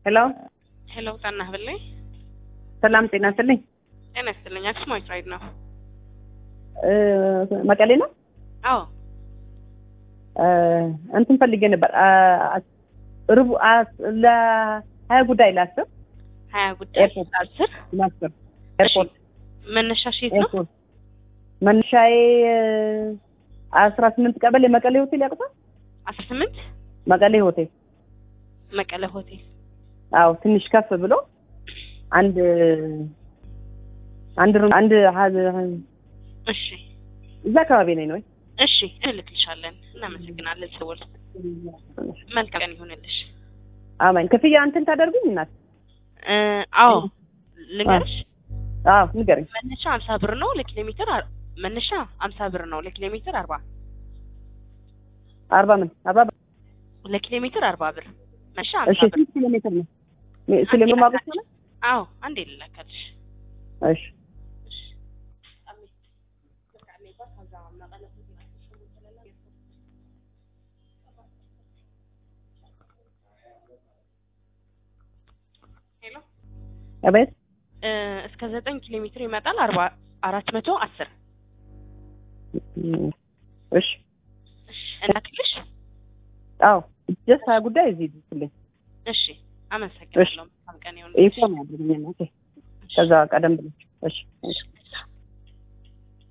ሄሎ ሄሎ ጣና ብለኝ ሰላም ጤና ይስጥልኝ። ጤና ይስጥልኝ። አክሱማዊት ራይድ ነው። እ መቀሌ ነው። አዎ እ እንትን ፈልጌ ነበር አ- ርቡ አ- ለሀያ ጉዳይ ላስብ ሀያ ጉዳይ ኤርፖርት። አስር ላስብ ኤርፖርት መነሻሽ የት ነው? ኤርፖርት መነሻዬ አስራ ስምንት ቀበሌ መቀሌ ሆቴል ያውቁታል? አስራ ስምንት መቀሌ ሆቴል መቀለ ሆቴል አዎ ትንሽ ከፍ ብሎ አንድ አንድ ሩም አንድ ሀ- እሺ እዛ አካባቢ ነኝ ነው እሺ እንልክልሻለን። እናመሰግናለን። ስውል መልካም ቀን ይሁንልሽ። አማኝ ክፍያ እንትን ታደርጉኝ እናት እ አዎ ልንገርሽ አዎ ንገረኝ መነሻ አምሳ ብር ነው ለኪሎ ሜትር አር- መነሻ አምሳ ብር ነው ለኪሎ ሜትር አርባ አርባ ምን አርባ ብር? ለኪሎ ሜትር አርባ ብር መነሻ እሺ አምሳ ብር ስንት ኪሎ ሜትር ነው ኪሎ ሜትር ማለት ነው አዎ አንዴ ልላካልሽ እሺ ሄሎ አቤት እ እስከ ዘጠኝ ኪሎ ሜትር ይመጣል አርባ አራት መቶ አስር እሺ እናክልሽ አዎ ጀስት ሀያ ጉዳይ እዚህ ይልኝ እሺ አመሰግናለሁ መልካም ቀን ይሁንልሽ ኢንፎርም ያድርግኝ እናቴ ከዛ ቀደም ብለሽ እሺ እሺ